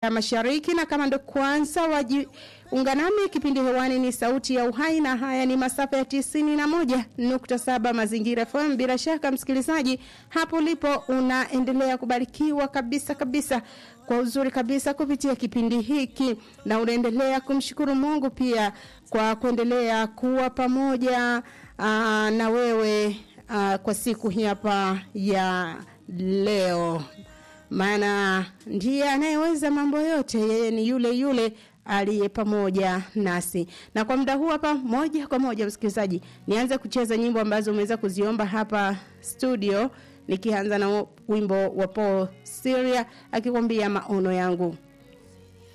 ya Mashariki, na kama ndo kwanza wajiunga nami, kipindi hewani ni Sauti ya Uhai, na haya ni masafa ya tisini na moja nukta saba Mazingira FM. Bila shaka msikilizaji, hapo ulipo unaendelea kubarikiwa kabisa kabisa kwa uzuri kabisa kupitia kipindi hiki, na unaendelea kumshukuru Mungu pia kwa kuendelea kuwa pamoja aa, na wewe aa, kwa siku hii hapa ya leo maana ndiye anayeweza mambo yote. Yeye ni yule yule aliye pamoja nasi. Na kwa muda huu hapa, moja kwa moja, msikilizaji, nianze kucheza nyimbo ambazo umeweza kuziomba hapa studio, nikianza na wimbo wa Paul Syria akikwambia maono yangu.